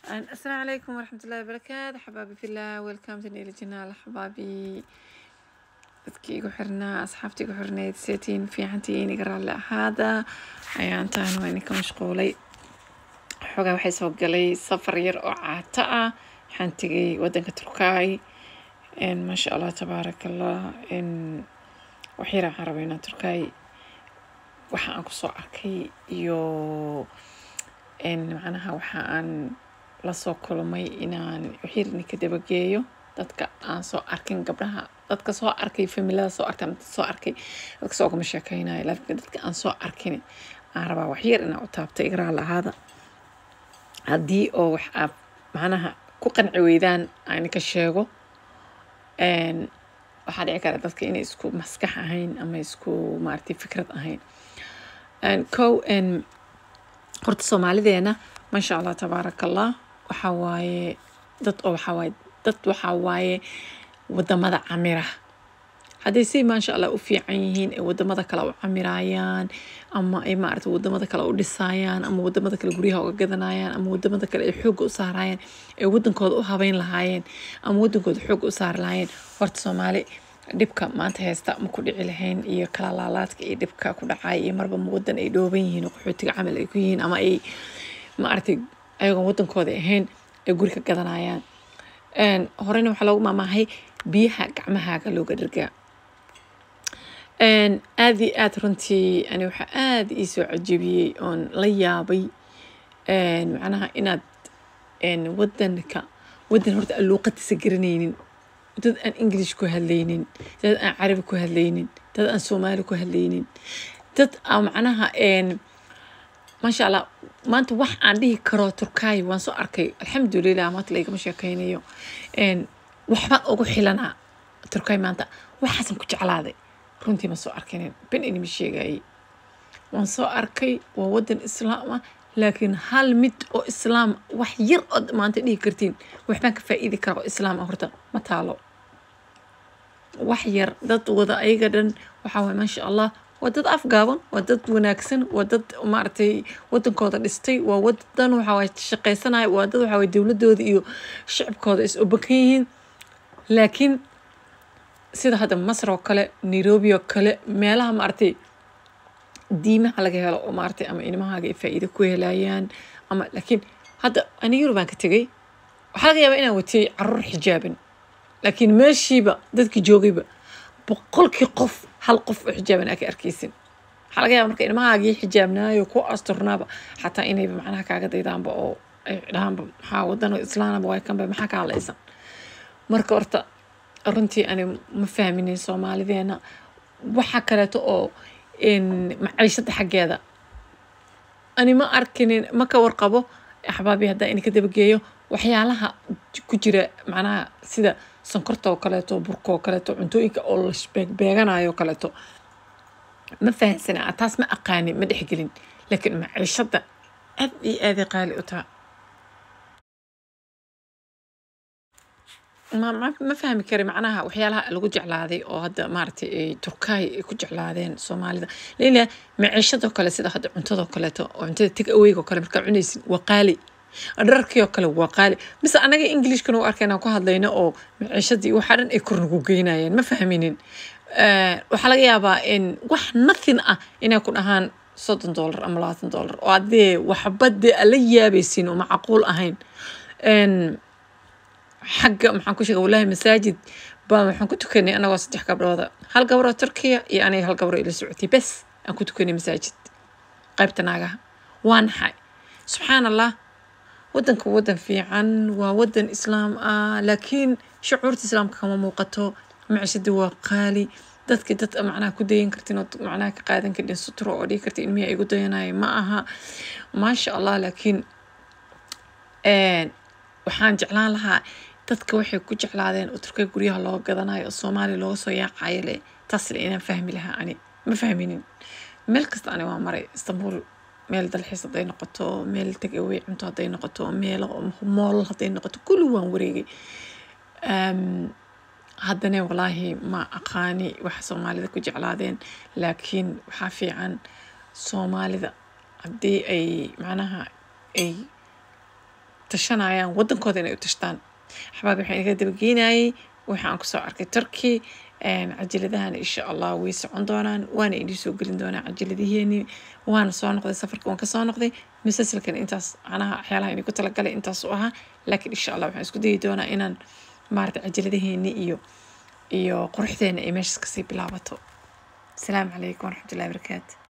السلام عليكم ورحمة الله وبركاته حبايبي في الله ويلكم تاني إلى جنال حبايبي dadkii igu xirnaa asxaabtii igu xirnayd seetiin fiicantiin iga raalli ahaada ayaantaan waa idinka mashquulay xoogaa waxay soo galay safar yar oo caato ah waxaan tegay wadanka turkaay maasha allah tabaaraka allah wax yar waxaan rabaa inaan turkaay waxa aan kusoo arkay iyo macnaha waxa aan lasoo kulmay inaan waxyar idinka dabageeyo dadka aan soo arkin gabdhaha dadka soo arkay familada soo arkay ama dad soo arkay dadka soo gama sheekeynayo laakiin dadka aan soo arkin aan rabaa waxyar inaan u taabto igraa lahaada haddii oo wax aad macnaha ku qanci weydaan aan ka sheego waxaa dhici kara dadka inay isku maskax ahayn ama isku maaragtay fikrad ahayn kow horta soomaalideena maasha allah tabaaraka allah waxaa waaye dad oo waxaa waaye dad waxaa waaye wadamada camira hadday si maasha allah u fiican yihiin ee wadamada kale u camirayaan ama ay maaragtay wadamada kale u dhisayaan ama wadamada kale guryaha uga gadanayaan ama wadamada kale ay xoogga u saarayaan ee wadankooda u habeyn lahaayeen ama wadankooda xoogga u saari lahaayeen horta soomaali dhibka maanta haysta ma ku dhici lahayn iyo kala laalaadka iyo dhibka ku dhacay iyo marba ma wadan ay dhooban yihiin oo qaxootiga camal ay ku yihiin ama ay maaragtay ayagoon wadankooda ahayn ay guri ka gadanayaan horena waxaa loogu maamaahay biyaha gacmahaaga looga dhargaa aada iyo aada runtii ani waxaa aada ii soo cajabiyey oon la yaabay macnaha inaad wadanka wadan horta aan luuqadiisa garanaynin dad aan english ku hadlaynin dad aan carabi ku hadlaynin dad aan soomaali ku hadlaynin dad aan macnaha maasha allah maanta wax aan dhihi karo turkaayo waan soo arkay alxamdulilah maanta laygama sheekeynayo waxbaan ugu xilanaa turkaay maanta waxaasan ku jeclaaday runtii ma soo arkinin ben inima sheegayay waan soo arkay waa wadan islaam ah laakiin hal mid oo islaam wax yar ood maanta dhihi kartiin waxbaan ka faa'iidi kara oo islaam ah horta ma taalo wax yar dad wada ayaga dhan waxaa waye maasha allah waa dad afgaaban waa dad wanaagsan waa dad maaragtay wadankooda dhistay waa wadan waxaa shaqaysanaya waa dad waxaa dowladooda iyo shicibkooda is obakan yihiin laakiin sida hadda masar oo kale nairobi oo kale meelaha maaragtay diimaha laga helo oo maaragtay ama ilmahaaga ay faa'iido ku helayaan ama laakiin hadda ani yurubaan ka tegay waxaa laga yaabaa inaan watiyey caruur xijaaban laakiin meeshiiba dadkii joogayba boqolkii qof hal qof oo xijaaban aa ka arkaysin waxaa laga yaaba marka ilmahaagii xijaabnaayo ku asturnaaba xataa inayba macnaha kaaga daydaanba oo ay dhahaanba maxaa wadano islaanaba waa kanba maxaa ka hadlaysan marka horta runtii ani ma fahminin soomaalideena waxa kaleeto oo maciishada xaggeeda ani ma arkinin ma ka warqabo axbaabi haddaa in ka dabageeyo waxyaalaha ku jira macnaha sida sonkorta oo kaleeto burka oo kaleeto cuntooyinka oo la beegbeeganayo kaleeto ma fahansana taas ma aqaanin ma dhexgelin laakiin maciishada aad iyo aaday qaali u taha ma ma fahmi kari macnaha waxyaalaha lagu jeclaaday oo hadda maaragtay ay turkaay ay ku jeclaadeen soomaalida leila maciishadoo kale sida hadda cuntadoo kaleeto oo cuntada tig aweyga oo kale markaa cunaysin waa qaali dhararkii oo kale waa qaali mise anaga englishkana u arkayna ku hadlayno oo maciishadii waxa dhan ay kor nagu geynayeen ma fahminin waxaa laga yaabaa in wax nothing ah inay ku dhahaan soddon dollar ama labaatan dollar oo adee waxba dee ala yaabaysin oo macquul ahayn xagga maxaan ku sheega wallahi masaajid baa waxaan ku tukanay anagoo saddex gabdhooda hal gabaroo turkiya iyo aniga hal gabaroo ila socotay bes aan ku tukanay masaajid qaybta naagaha waa naxay subxaan allah wadanka wadan fiican waa wadan islaam ah laakiin shucuurta islaamka kama muuqato macishadii waa qaali dadki dad macnaha ku dayan kartin oo macnaha ka qaadan karin suturo oo dhigi kartin ilmihi ay gu dayanaya ma aha maasha allah laakiin waxaan jeclaan lahaa dadka waxay ku jeclaadeen oo turkay guryaha loo gadanayo oo soomaaliya looga soo yaacayo le taasle inaan fahmi lahaa ani ma fahminin meel kasta ani waa maray istanbul meel dalxiis hadday noqoto meel tagawey cunto hadday noqoto meel mool hadday noqoto kulli waan wareegay haddana walaahi ma aqaani waxa soomaalida ku jeclaadeen laakiin waxaa fiican soomaalida haddii ay macnaha ay tashanayaan waddankooda inay u tashtaan axbaab waxaan iga dabageynayay waxaan kusoo arkay turkey cajiladahana insha allah way socon doonaan waana idin soo gelin doonaa cajaladiheeni waana soo noqday safarka waan kasoo noqday musalsalkan intaas macnaha waxyaalaha idinku talagalay intaas u ahaa laakiin insha allah waxaan isku dayi doonaa inaan maarata cajaladaheeni iyo iyo quruxdeena ay meeshaas kasii bilaabato asalaamu calaykum waraxmatullahi wabarakaatu